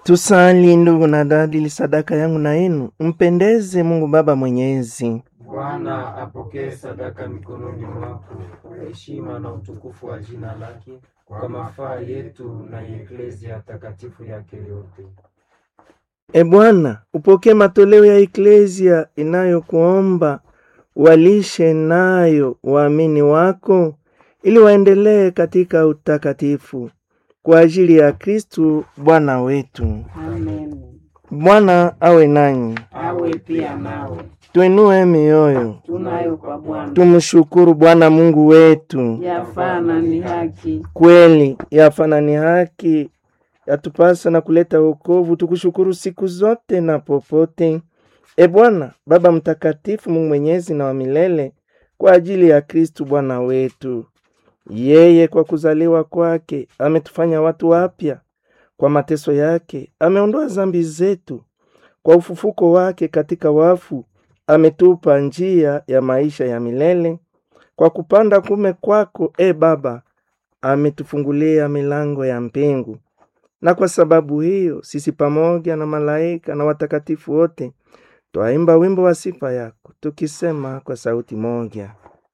Tusali ndugu na dada, ili sadaka yangu na yenu mpendeze Mungu Baba Mwenyezi. Bwana apokee sadaka mikononi mwako kwa heshima na utukufu wa jina lake, kwa mafaa yetu na eklezia takatifu yake yote. E Bwana, upokee matoleo ya eklezia inayokuomba walishe nayo waamini wako, ili waendelee katika utakatifu kwa ajili ya Kristu Bwana wetu. Amen. Bwana awe nanyi, Awe pia nawe. tuinue mioyo, Tunayo kwa Bwana. tumshukuru Bwana Mungu wetu. Yafana ni haki. Kweli yafana ni haki, yatupasa na kuleta wokovu, tukushukuru siku zote na popote. E Bwana Baba Mtakatifu, Mungu mwenyezi na wa milele, kwa ajili ya Kristu Bwana wetu. Yeye kwa kuzaliwa kwake ametufanya watu wapya, kwa mateso yake ameondoa dhambi zetu, kwa ufufuko wake katika wafu ametupa njia ya maisha ya milele. Kwa kupanda kume kwako, e Baba, ametufungulia milango ya mbingu, na kwa sababu hiyo sisi pamoja na malaika na watakatifu wote twaimba wimbo wa sifa yako tukisema kwa sauti moja: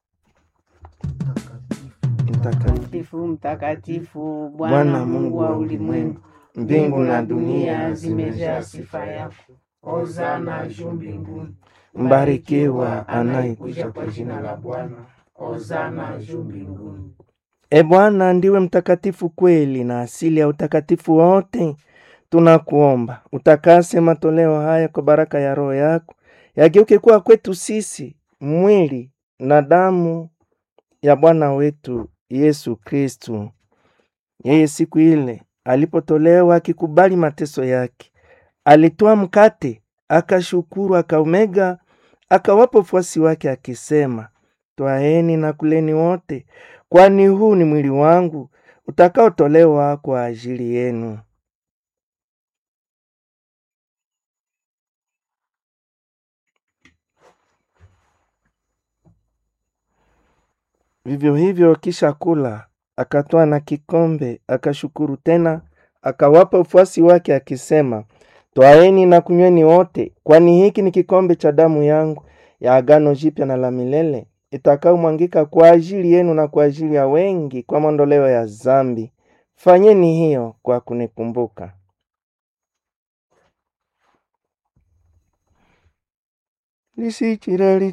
Mtakatifu Mtakatifu, mtakatifu, Bwana Bwana Mungu wa ulimwengu. mbingu na dunia dunia zimejaa sifa yako. Hosana juu mbinguni. mbarikiwa Anayekuja anayekuja kwa jina la Bwana. Hosana juu mbinguni. E Bwana, ndiwe mtakatifu kweli na asili ya utakatifu wote. Tunakuomba utakase matoleo haya kwa baraka ya Roho yako, yageuke kuwa kwetu sisi mwili na damu ya Bwana wetu Yesu Kristu. Yeye siku ile alipotolewa akikubali mateso yake, alitoa mkate, akashukuru, akaumega, akawapa wafuasi wake akisema, Twaeni na kuleni wote, kwani huu ni mwili wangu utakaotolewa kwa ajili yenu. Vivyo hivyo, kisha kula, akatwaa na kikombe, akashukuru tena, akawapa ufuasi wake akisema, Twaeni na kunyweni wote, kwani hiki ni kikombe cha damu yangu ya agano jipya na la milele itakayomwangika kwa ajili yenu na kwa ajili ya wengi kwa maondoleo ya dhambi. Fanyeni hiyo kwa kunikumbuka. lisichira